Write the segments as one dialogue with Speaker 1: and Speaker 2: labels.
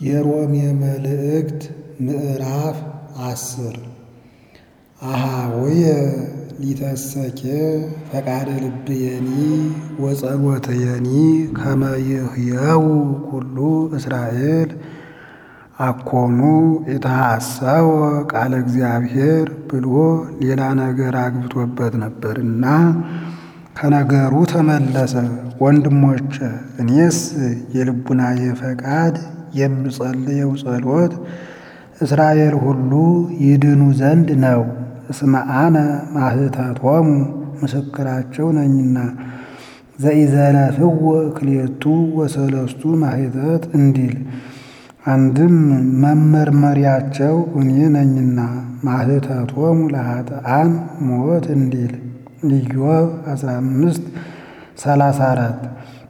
Speaker 1: የሮሜ መልእክት ምዕራፍ አስር አሃውየ ሊተሰኬ ፈቃደ ልብየኒ ወጸሎትየኒ ከመ ይሕየው ኩሉ እስራኤል አኮኑ የተሐሰወ ቃለ እግዚአብሔር ብሎ ሌላ ነገር አግብቶበት ነበርና ከነገሩ ተመለሰ። ወንድሞቼ እኔስ የልቡናዬ ፈቃድ የምጸልየው ጸሎት እስራኤል ሁሉ ይድኑ ዘንድ ነው። እስመ አነ ማህተቶሙ ምስክራቸው ነኝና ዘኢዘለፍዎ ክልኤቱ ወሰለስቱ ማህተት እንዲል አንድም መመርመሪያቸው እኔ ነኝና ማህተቶሙ ለኃጥኣን ሞት እንዲል ኢዮብ 15 34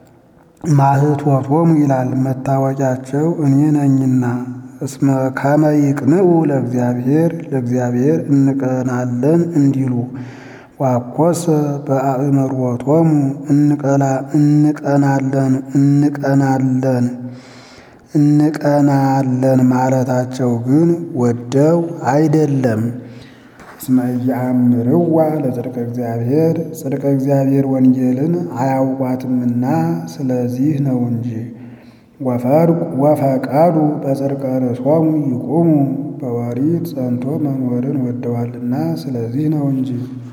Speaker 1: ማህቶቶሙ ይላል መታወቂያቸው እኔ ነኝና እስመ ከመ ይቅንዑ ለእግዚአብሔር ለእግዚአብሔር እንቀናለን እንዲሉ ዋኮሰ በአእምሮቶሙ እንቀናለን እንቀናለን እንቀናለን ማለታቸው ግን ወደው አይደለም። እስመ ኢየአምርዋ ለጽድቀ እግዚአብሔር ጽድቀ እግዚአብሔር ወንጌልን አያውቋትምና ስለዚህ ነው እንጂ። ወፈቀዱ በጽድቀ ርእሶሙ ይቁሙ በወሪት ጸንቶ መኖርን ወደዋልና ስለዚህ ነው እንጂ።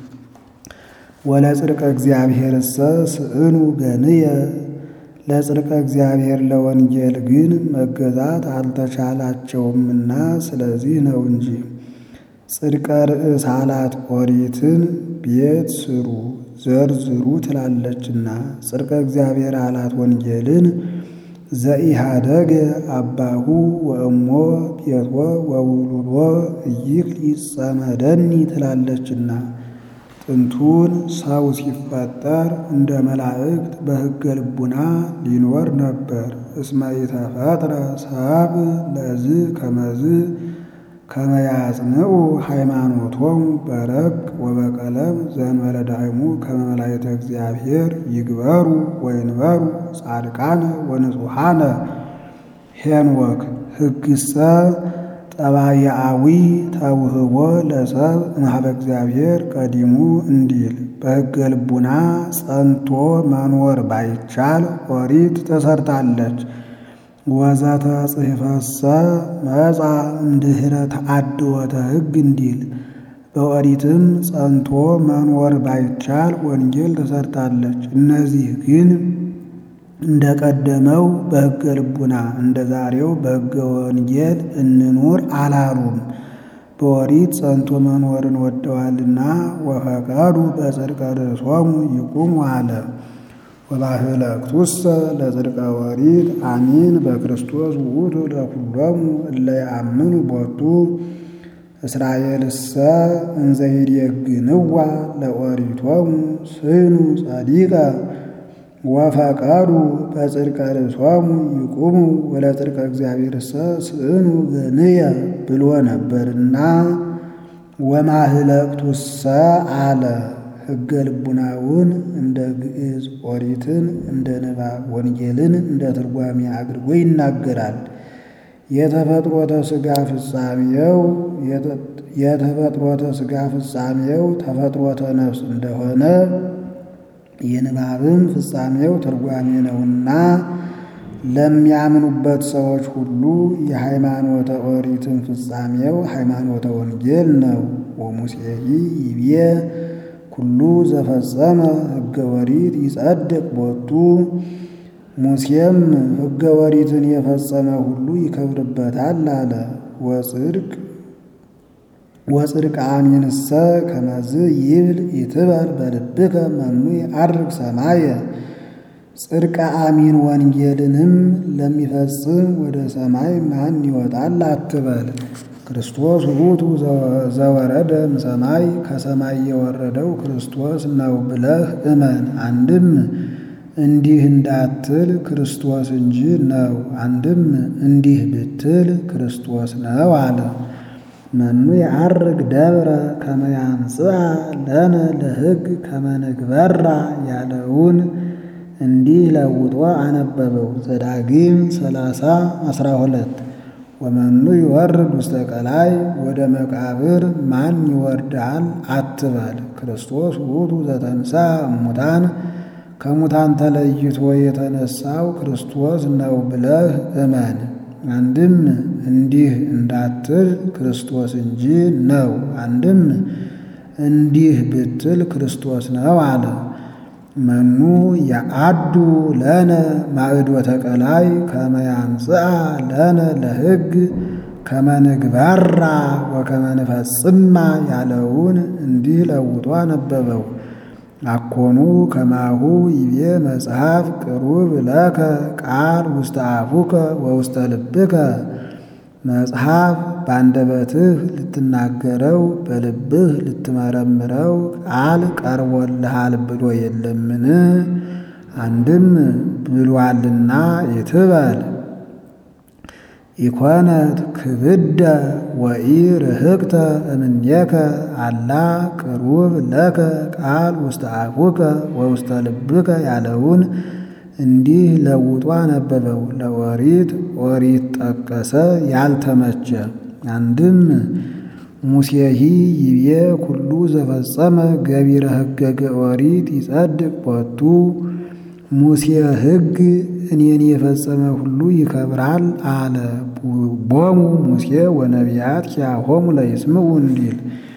Speaker 1: ወለጽድቀ እግዚአብሔርሰ ስእኑ ገንየ ለጽድቀ እግዚአብሔር ለወንጌል ግን መገዛት አልተቻላቸውምና ስለዚህ ነው እንጂ። ጽድቀ ርእስ አላት ኦሪትን ቤት ስሩ ዘርዝሩ ትላለችና፣ ጽድቀ እግዚአብሔር አላት ወንጌልን ዘኢሃደገ አባሁ ወእሞ ቤቶ ወውሉዶ እይክል ይጸመደኒ ትላለችና ጥንቱን ሰው ሲፈጠር እንደ መላእክት በሕገ ልቡና ሊኖር ነበር። እስመ ኢተፈጥረ ሰብ ለዝ ከመዝ ከመያጽንዑ ሃይማኖቶሙ በረቅ ወበቀለም ዘእንበለ ዳይሙ ከመ መላእክተ እግዚአብሔር ይግበሩ ወይንበሩ ጻድቃነ ወንጹሐነ ሄንወክ ሕግሰ ጠባያዊ ተውህቦ ለሰብ እምኀበ እግዚአብሔር ቀዲሙ እንዲል በሕገ ልቡና ጸንቶ መኖር ባይቻል ኦሪት ተሰርታለች። ወዘተ ጽሕፈሰ መጻ እምድኅረ ተአድወተ ሕግ እንዲል በኦሪትም ጸንቶ መኖር ባይቻል ወንጌል ተሰርታለች። እነዚህ ግን እንደ ቀደመው በሕገ ልቡና እንደ ዛሬው በሕገ ወንጌል እንኑር አላሉም። በኦሪት ጸንቶ መኖርን ወደዋልና ወፈቀዱ በጽድቀ ርእሶሙ ይቁሙ አለ። ወባህለክቱሰ ለጽድቀ ኦሪት አሚን በክርስቶስ ውእቱ ለኩሎሙ እለ ይአምኑ ቦቱ እስራኤልሰ እንዘ ይዴግንዋ ለኦሪቶሙ ስኑ ጸዲቀ ወፈቀዱ በጽድቀ ርእሶሙ ይቁሙ ወለጽድቀ እግዚአብሔርሰ ስእኑ ገንየ ብሎ ነበርና ወማህለቅቱሰ አለ። ሕገ ልቡናውን እንደ ግዕዝ ኦሪትን እንደ ንባብ ወንጌልን እንደ ትርጓሜ አድርጎ ይናገራል። የተፈጥሮተ ሥጋ ፍጻሜው የተፈጥሮተ ሥጋ ፍጻሜው ተፈጥሮተ ነፍስ እንደሆነ የንባብም ፍጻሜው ትርጓሜ ነውና ለሚያምኑበት ሰዎች ሁሉ የሃይማኖተ ኦሪትን ፍጻሜው ሃይማኖተ ወንጌል ነው። ወሙሴሂ ይቤ ኩሉ ዘፈጸመ ሕገ ወሪት ይጸድቅ ቦቱ ሙሴም ሕገ ወሪትን የፈጸመ ሁሉ ይከብርበታል አለ። ወጽድቅ ወጽድቅ አሚንሰ ከመዝ ይብል ይትበል በልብከ መኑ ይዐርግ ሰማየ ጽድቀ አሚን ወንጌልንም ለሚፈጽም ወደ ሰማይ ማን ይወጣል አትበል። ክርስቶስ ውእቱ ዘወረደ እምሰማይ ከሰማይ የወረደው ክርስቶስ ነው ብለህ እመን። አንድም እንዲህ እንዳትል ክርስቶስ እንጂ ነው፣ አንድም እንዲህ ብትል ክርስቶስ ነው አለ። መኑ የዐርግ ደብረ ከመ ያምጽአ ለነ ለሕግ ከመ ንግበራ ያለውን እንዲህ ለውጦ አነበበው። ዘዳግም ሰላሳ አስራ ሁለት ወመኑ ይወርድ ውስተ ቀላይ ወደ መቃብር ማን ይወርዳል አትበል። ክርስቶስ ውእቱ ዘተንሳ እሙታን ከሙታን ተለይቶ የተነሳው ክርስቶስ ነው ብለህ እመን። አንድም እንዲህ እንዳትል ክርስቶስ እንጂ ነው፣ አንድም እንዲህ ብትል ክርስቶስ ነው አለ። መኑ የአዱ ለነ ማዕዶተ ቀላይ ከመ ያምጽአ ለነ ለሕግ ከመ ንግበራ ወከመ ንፈጽማ ያለውን እንዲህ ለውጦ አነበበው። አኮኑ ከማሁ ይቤ መጽሐፍ ቅሩብ ለከ ቃል ውስተ አፉከ ወውስተ ልብከ መጽሐፍ በአንደበትህ ልትናገረው በልብህ ልትመረምረው ቃል ቀርቦልሃል ብሎ የለምን? አንድም ብሏልና ይትበል ኢኮነት ክብደ ወኢ ርህቅተ እምኔከ አላ ቅሩብ ለከ ቃል ውስተ አፉከ ወውስተ ልብከ ያለውን እንዲህ ለውጦ አነበበው። ለኦሪት ኦሪት ጠቀሰ ያልተመቸ አንድም ሙሴሂ ይቤ ኩሉ ዘፈጸመ ገቢረ ሕገገ ኦሪት ይጸድቅ ቦቱ ሙሴ ሕግ እኔን የፈጸመ ሁሉ ይከብራል አለ። ቦሙ ሙሴ ወነቢያት ኪያሆሙ ለይስምዑ እንዲል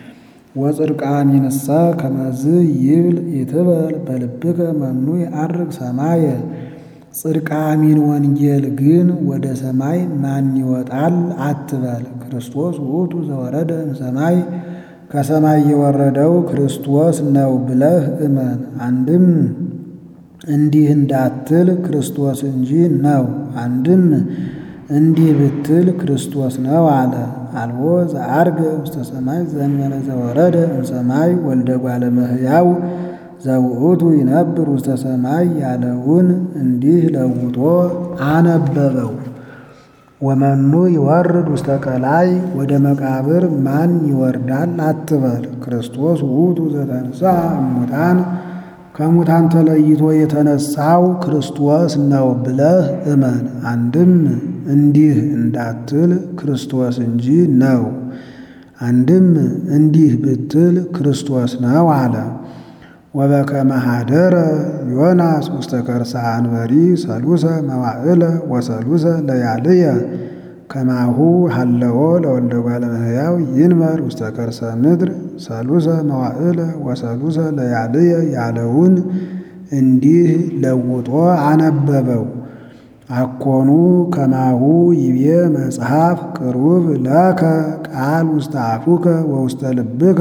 Speaker 1: ወጽድቃኒንሰ ከመዝ ይብል ይትበል በልብከ መኑ ይዐርግ ሰማየ ጽድቃሚን ወንጌል ግን ወደ ሰማይ ማን ይወጣል አትበል። ክርስቶስ ውእቱ ዘወረደ እምሰማይ ከሰማይ የወረደው ክርስቶስ ነው ብለህ እመን። አንድም እንዲህ እንዳትል ክርስቶስ እንጂ ነው፣ አንድም እንዲህ ብትል ክርስቶስ ነው አለ። አልቦ ዘዐርገ ውስተ ሰማይ ዘእንበለ ዘወረደ እምሰማይ ወልደ እጓለ እመሕያው ዘውእቱ ይነብር ውስተ ሰማይ ያለውን እንዲህ ለውጦ አነበበው። ወመኑ ይወርድ ውስተ ቀላይ ወደ መቃብር ማን ይወርዳል አትበል። ክርስቶስ ውእቱ ዘተንሥአ እሙታን ከሙታን ተለይቶ የተነሳው ክርስቶስ ነው ብለህ እመን። አንድም እንዲህ እንዳትል ክርስቶስ እንጂ ነው፣ አንድም እንዲህ ብትል ክርስቶስ ነው አለ። ወበከመ ኀደረ ዮናስ ውስተ ከርሰ አንበሪ ሰሉሰ መዋዕለ ወሰሉሰ ለያልየ ከማሁ ሀለዎ ለወልደ እጓለ እመሕያው ይንበር ውስተ ከርሰ ምድር ሰሉሰ መዋዕለ ወሰሉሰ ለያልየ ያለውን እንዲህ ለውጦ አነበበው። አኮኑ ከማሁ ይቤ መጽሐፍ ቅሩብ ለከ ቃል ውስተ አፉከ ወውስተ ልብከ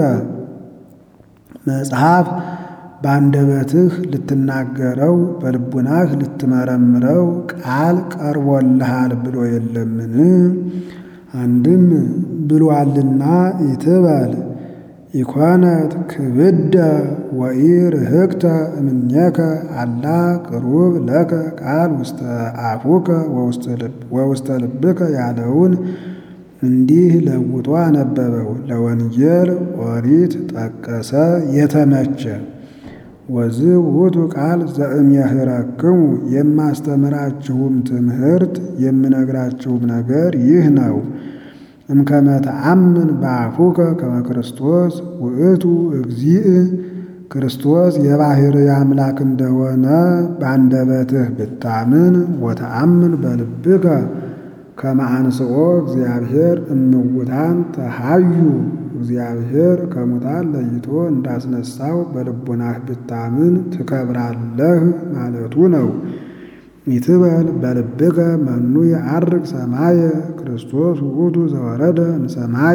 Speaker 1: መጽሐፍ በአንደበትህ ልትናገረው በልቡናህ ልትመረምረው ቃል ቀርቦልሃል ብሎ የለምን? አንድም ብሏልና ይትበል ኢኮነት ክብደ ወኢ ርህቅተ እምኔከ አላ ቅሩብ ለከ ቃል ውስተ አፉከ ወውስተ ልብከ ያለውን እንዲህ ለውጦ አነበበው። ለወንጌል ኦሪት ጠቀሰ የተመቸ ወዝ ውእቱ ቃል ዘእምየምህረክሙ የማስተምራችሁም ትምህርት የምነግራችሁም ነገር ይህ ነው። እምከመ ተአምን በአፉከ ከመ ክርስቶስ ውእቱ እግዚእ ክርስቶስ የባሕርይ አምላክ እንደሆነ በአንደበትህ ብታምን ወተአምን በልብከ ከመ አንሥኦ እግዚአብሔር እምውታን ተሃዩ እግዚአብሔር ከሙታን ለይቶ እንዳስነሳው በልቡናህ ብታምን ትከብራለህ ማለቱ ነው። ይትበል በልብከ መኑ ይዐርግ ሰማየ ክርስቶስ ውእቱ ዘወረደ እምሰማይ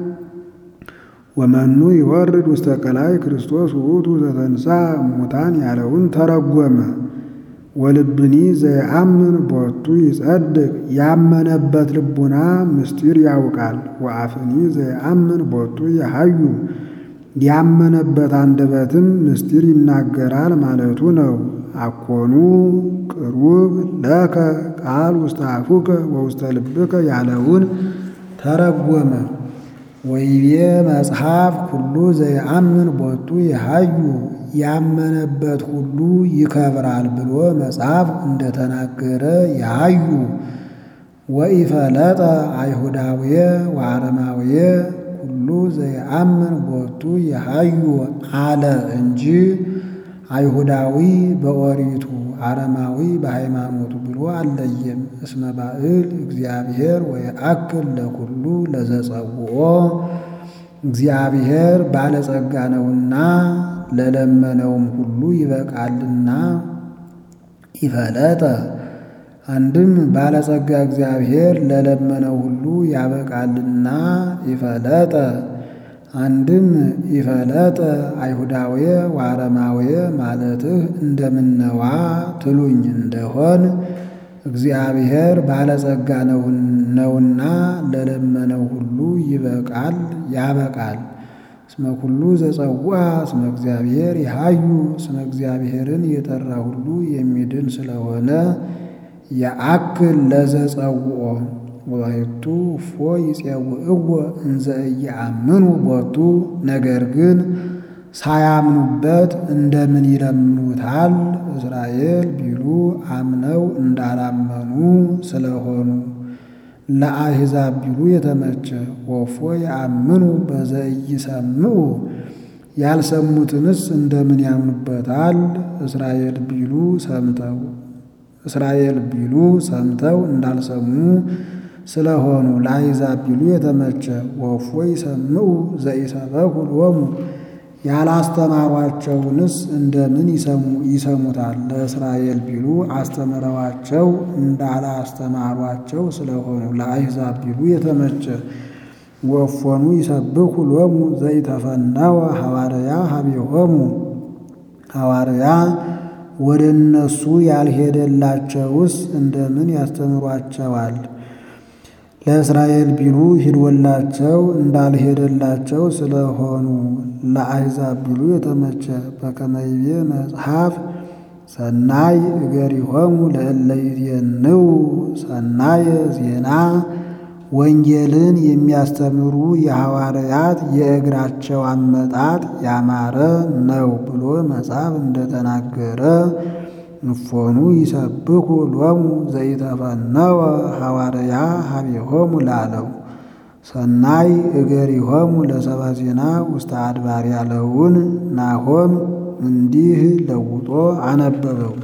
Speaker 1: ወመኑ ይወርድ ውስተ ቀላይ ክርስቶስ ውእቱ ዘተንሥአ እሙታን ያለውን ተረጎመ። ወልብኒ ዘየአምን ቦቱ ይጸድቅ ያመነበት ልቡና ምስጢር ያውቃል። ወአፍኒ ዘየአምን ቦቱ የሃዩ ያመነበት አንደበትም ምስጢር ይናገራል ማለቱ ነው። አኮኑ ቅሩብ ለከ ቃል ውስተ አፉከ ወውስተ ልብከ ያለውን ተረጎመ። ወይቤ መጽሐፍ ኩሉ ዘየአምን ቦቱ የሃዩ ያመነበት ሁሉ ይከብራል ብሎ መጽሐፍ እንደተናገረ ያዩ ወኢፈለጠ አይሁዳውየ ወአረማውየ ሁሉ ዘየአምን ቦቱ የሃዩ አለ እንጂ አይሁዳዊ በኦሪቱ አረማዊ በሃይማኖቱ ብሎ አለየም። እስመ ባዕል እግዚአብሔር ወየአክል ለኩሉ ለዘጸውኦ እግዚአብሔር ባለጸጋ ነውና ለለመነውም ሁሉ ይበቃልና። ይፈለጠ አንድም ባለጸጋ እግዚአብሔር ለለመነው ሁሉ ያበቃልና። ይፈለጠ አንድም ይፈለጠ አይሁዳውየ ወአረማውየ ማለትህ እንደምነዋ ትሉኝ እንደሆን እግዚአብሔር ባለጸጋ ነውና ለለመነው ሁሉ ይበቃል ያበቃል። እስመ ኩሉ ዘጸውዐ እስመ እግዚአብሔር ይሃዩ እስመ እግዚአብሔርን የጠራ ሁሉ የሚድን ስለሆነ የአክል ለዘጸውዖ ወባሕቱ እፎ ይፄውዕዎ እንዘ ኢየአምኑ ቦቱ ነገር ግን ሳያምኑበት እንደምን ይለምኑታል? እስራኤል ቢሉ አምነው እንዳላመኑ ስለሆኑ ለአሕዛብ ቢሉ የተመቸ ወፎ የአምኑ በዘኢይሰምዑ ያልሰሙትንስ እንደምን ያምኑበታል? እስራኤል ቢሉ ሰምተው እስራኤል ቢሉ ሰምተው እንዳልሰሙ ስለሆኑ ለአሕዛብ ቢሉ የተመቸ ወፎ ይሰምዑ ዘኢሰበኩ ሎሙ ያላስተማሯቸውንስ እንደምን ይሰሙታል? ለእስራኤል ቢሉ አስተምረዋቸው እንዳላስተማሯቸው ስለሆኑ ለአሕዛብ ቢሉ የተመቸ ወፎኑ ይሰብኩ ሎሙ ዘይተፈነወ ሐዋርያ ሀቤሆሙ ሐዋርያ ወደ እነሱ ያልሄደላቸውስ እንደምን ያስተምሯቸዋል? ለእስራኤል ቢሉ ሂዶላቸው እንዳልሄደላቸው ስለሆኑ ለአሕዛብ ቢሉ የተመቸ በከመ ይቤ መጽሐፍ ሰናይ እገሪሆሙ ለእለ ይዜንው ሰናየ ዜና ወንጌልን የሚያስተምሩ የሐዋርያት የእግራቸው አመጣጥ ያማረ ነው ብሎ መጽሐፍ እንደተናገረ እፎኑ ይሰብኩ ሎሙ ዘይተፈነወ ሐዋርያ ሀቤሆሙ ላለው ሰናይ እገሪሆሙ ለሰባ ዜና ውስተ አድባር ያለውን ናሆም እንዲህ ለውጦ አነበበው።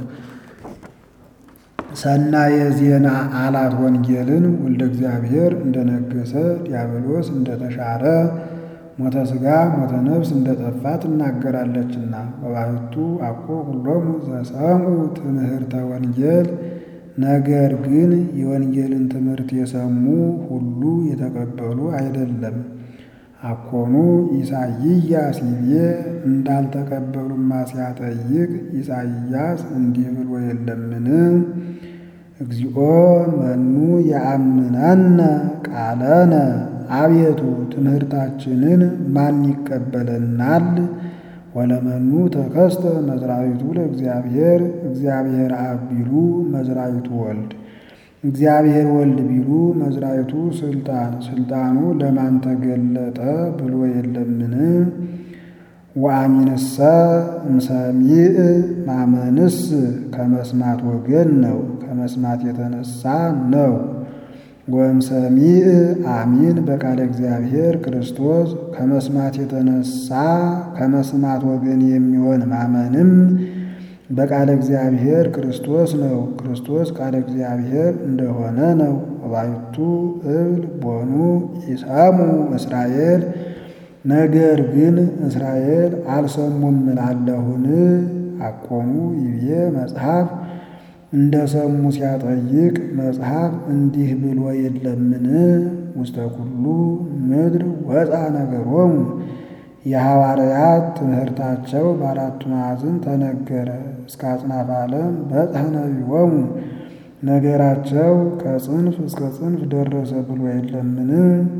Speaker 1: ሰናየ ዜና አላት ወንጌልን ወልደ እግዚአብሔር እንደነገሰ ዲያብሎስ እንደተሻረ ሞተ ሥጋ ሞተ ነፍስ እንደጠፋ ትናገራለችና። በባሕቱ አኮ ሁሎሙ ዘሰምዑ ትምህርተ ወንጌል ነገር ግን የወንጌልን ትምህርት የሰሙ ሁሉ የተቀበሉ አይደለም። አኮኑ ኢሳይያስ ይቤ እንዳልተቀበሉማ ሲያጠይቅ ኢሳይያስ እንዲህ ብሎ የለምን? እግዚኦ መኑ የአምነነ ቃለነ አቤቱ ትምህርታችንን ማን ይቀበለናል? ወለመኑ ተከስተ መዝራዊቱ ለእግዚአብሔር እግዚአብሔር አብ ቢሉ መዝራዊቱ ወልድ እግዚአብሔር ወልድ ቢሉ መዝራዊቱ ስልጣን ስልጣኑ ለማን ተገለጠ ብሎ የለምን? ወአሚንሰ እምሰሚዕ ማመንስ ከመስማት ወገን ነው፣ ከመስማት የተነሳ ነው። ወእምሰሚዕ አሚን በቃለ እግዚአብሔር ክርስቶስ ከመስማት የተነሳ ከመስማት ወገን የሚሆን ማመንም በቃለ እግዚአብሔር ክርስቶስ ነው። ክርስቶስ ቃለ እግዚአብሔር እንደሆነ ነው። ወባሕቱ እብል ቦኑ ኢሰሙ እስራኤል ነገር ግን እስራኤል አልሰሙም እላለሁን? አቆሙ ይብዬ መጽሐፍ እንደ ሰሙ ሲያጠይቅ መጽሐፍ እንዲህ ብሎ የለምን? ውስተ ኩሉ ምድር ወፃ ነገሮሙ የሐዋርያት ትምህርታቸው በአራቱ ማዕዝን ተነገረ። እስከ አጽናፈ ዓለም በጽሐ ነቢቦሙ ነገራቸው ከጽንፍ እስከ ጽንፍ ደረሰ ብሎ የለምን?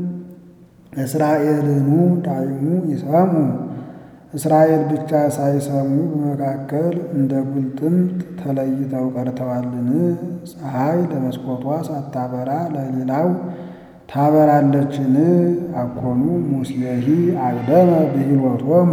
Speaker 1: እስራኤልኑ ዳይሙ ይሰሙ እስራኤል ብቻ ሳይሰሙ በመካከል እንደ ጉልጥምት ተለይተው ቀርተዋልን? ፀሐይ ለመስኮቷ ሳታበራ ለሌላው ታበራለችን? አኮኑ ሙሴሂ አቅደመ ብሂሎቶሙ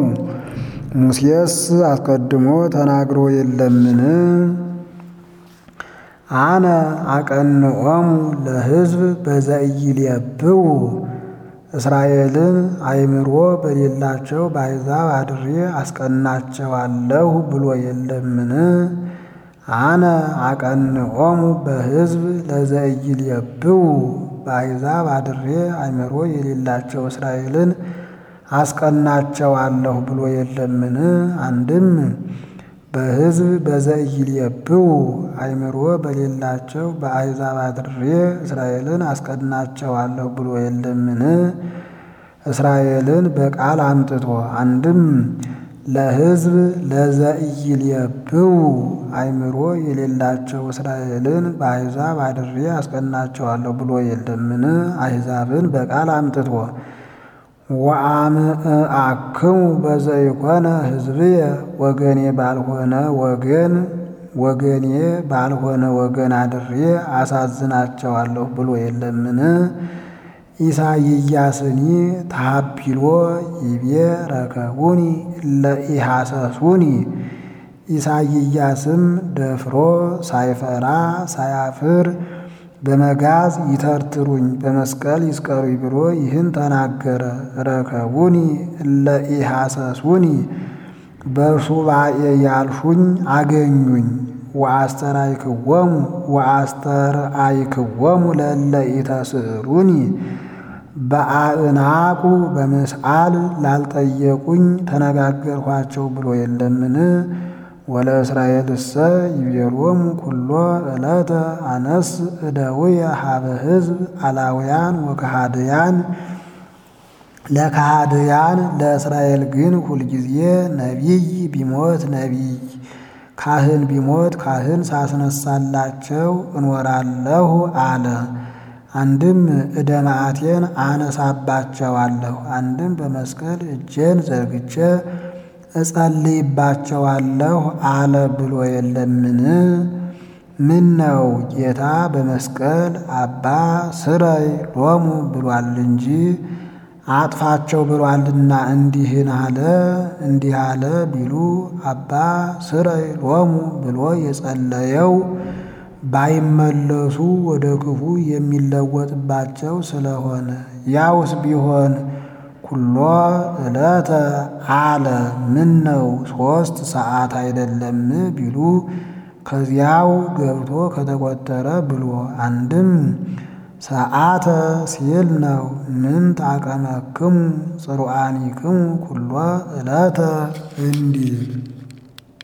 Speaker 1: ሙሴስ አስቀድሞ ተናግሮ የለምን? አነ አቀንዖሙ ለሕዝብ በዘኢይሌብኡ እስራኤልን አእምሮ በሌላቸው በአሕዛብ አድሬ አስቀናቸዋለሁ ብሎ የለምን? አነ አቀንዖሙ በሕዝብ ለዘኢይሌብኡ በአሕዛብ አድሬ አእምሮ የሌላቸው እስራኤልን አስቀናቸዋለሁ ብሎ የለምን? አንድም በሕዝብ በዘኢይሌብኡ አእምሮ በሌላቸው በአሕዛብ አድሬ እስራኤልን አስቀናቸዋለሁ ብሎ የለምን? እስራኤልን በቃል አምጥቶ አንድም ለሕዝብ ለዘኢይሌብኡ አእምሮ የሌላቸው እስራኤልን በአሕዛብ አድሬ አስቀናቸዋለሁ ብሎ የለምን? አሕዛብን በቃል አምጥቶ ወአምዕአክሙ በዘይኮነ ሕዝብየ ወገኔ ባልሆነ ወገን ወገኔ ባልሆነ ወገን አድሬ አሳዝናቸዋለሁ ብሎ የለምን? ኢሳይያስኒ ታቢሎ ይቤ ረከቡኒ እለ ኢሐሰሱኒ ኢሳይያስም ደፍሮ ሳይፈራ ሳያፍር በመጋዝ ይተርትሩኝ በመስቀል ይስቀሩኝ ብሎ ይህን ተናገረ። ረከቡኒ እለ ኢሐሰሱኒ በሱባኤ ያልሹኝ አገኙኝ። ወአስተርአይክዎሙ ወአስተርአይክዎሙ ለእለ ኢተስእሉኒ በአእናቁ በምስአል ላልጠየቁኝ ተነጋገርኋቸው ብሎ የለምን? ወለእስራኤልሰ ይቤሎሙ ኩሎ ዕለተ አነስ እደውየ ሀበ ሕዝብ አላውያን ወከሃድያን ለከሃድያን ለእስራኤል ግን ሁልጊዜ ነቢይ ቢሞት ነቢይ ካህን ቢሞት ካህን ሳስነሳላቸው እኖራለሁ አለ። አንድም ዕደ መዓቴን አነሳባቸዋለሁ፣ አንድም በመስቀል እጄን ዘርግቼ እጸልይባቸዋለሁ አለ ብሎ የለምን? ምን ነው ጌታ በመስቀል አባ ስረይ ሎሙ ብሏል እንጂ አጥፋቸው ብሏልና እንዲህን አለ እንዲህ አለ ቢሉ አባ ስረይ ሎሙ ብሎ የጸለየው ባይመለሱ ወደ ክፉ የሚለወጥባቸው ስለሆነ ያውስ ቢሆን ኩሎ ዕለተ አለ ምን ነው ሦስት ሰዓት አይደለም ቢሉ ከዚያው ገብቶ ከተቆጠረ ብሎ አንድም ሰዓተ ሲል ነው። ምን ታቀመክሙ ጽሩአኒክሙ ኩሎ ዕለተ እንዲል